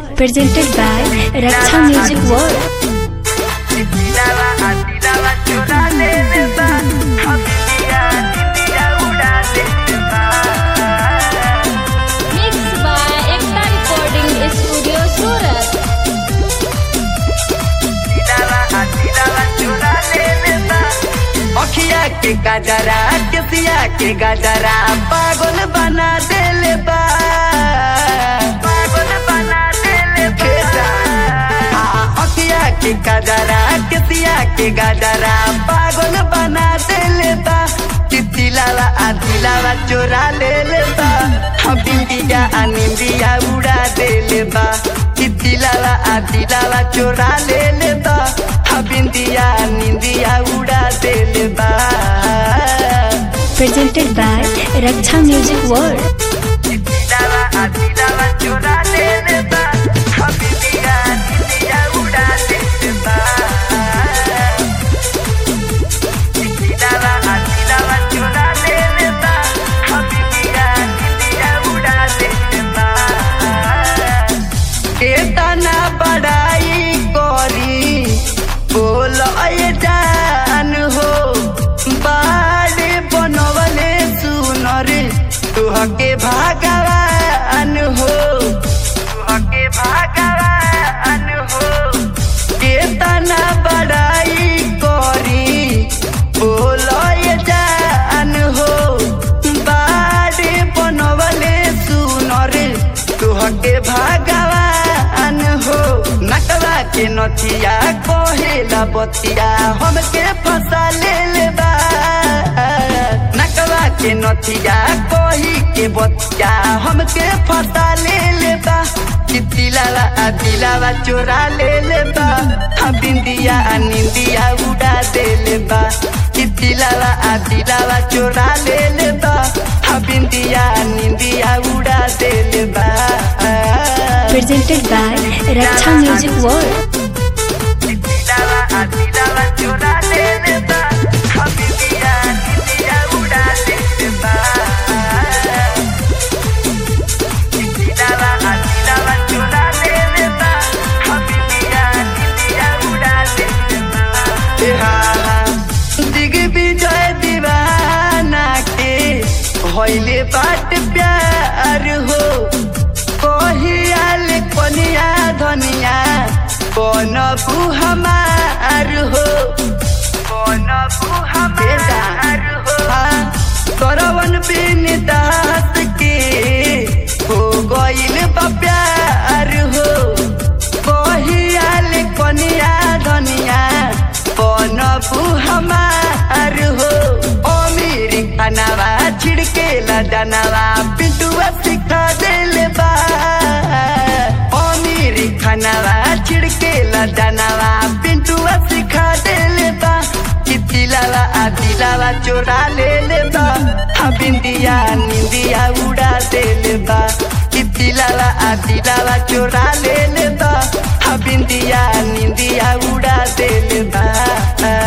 presented by Raksha Music World. Mixed by Ekta Recording Studio Surat. अखिया के गजरा केसिया के गजरा पागल बना देले बा पागल बना देले बा अखिया के गजरा केसिया के गजरा पागल बना देले बा चितिलावा आदिलावा चोरा लेले बा हम बिंदिया अनिंदिया उड़ा देले बा चितिलावा आदिलावा चोरा लेले बा हम बिंदिया निंदिया उड़ा देले बा Presented by Raksha Music World. चितिलावा आदिलावा चोरा लेले बा हम बिंदिया निंदिया उड़ा देले बा चितिलावा आदिलावा चोरा लेले बा हम बिंदिया निंदिया उड़ा देले बा केतना बड़ाई करी बोल जान हो बाड़े बनवले सुनर तुहके भगवान हो तुहके भगवान हो केतना बड़ाई करी बोल जान हो बाड़े बनवले सुनर तुहके भगवान हो नकला के नथिया कहेला बतिया हमके फंसा ले बा नकला के नथिया कही के बतिया हमके फंसा ले बा चितिलावा दिलावा चोरा ले ले बा हम बिंदिया निंदिया उड़ा दे ले बा चितिलावा दिलावा चोरा ले ले बा हम बिंदिया निंदिया उड़ा दे ले बा Presented by Raksha Music World. चितिलावा दिलावा चोरा ले ले बा हम बिंदिया निंदिया उड़ा दे ले बा चितिलावा दिलावा चोरा ले ले बा हम बिंदिया निंदिया उड़ा दे ले बा ए हा हा दिग्विजय दीवाना के होइले बाट प्यार हो कहियाल कनिया धनिया बनबू हमार हो बनबू हमार हो करवन बिन दास के हो गइल बा प्यार हो कहियाल कनिया धनिया बनबू हमार हो अमीर खानावा छिड़केला दानावा पिटुआ सिखा देले बा अमीर खानावा छिड़केला दानावा पिंटुआ सिखा देले बा चितिलावा आदिलावा चोरा ले ले बा हम बिंदिया निंदिया उड़ा देले बा चितिलावा आदिलावा चोरा ले ले बा हम बिंदिया निंदिया उड़ा देले बा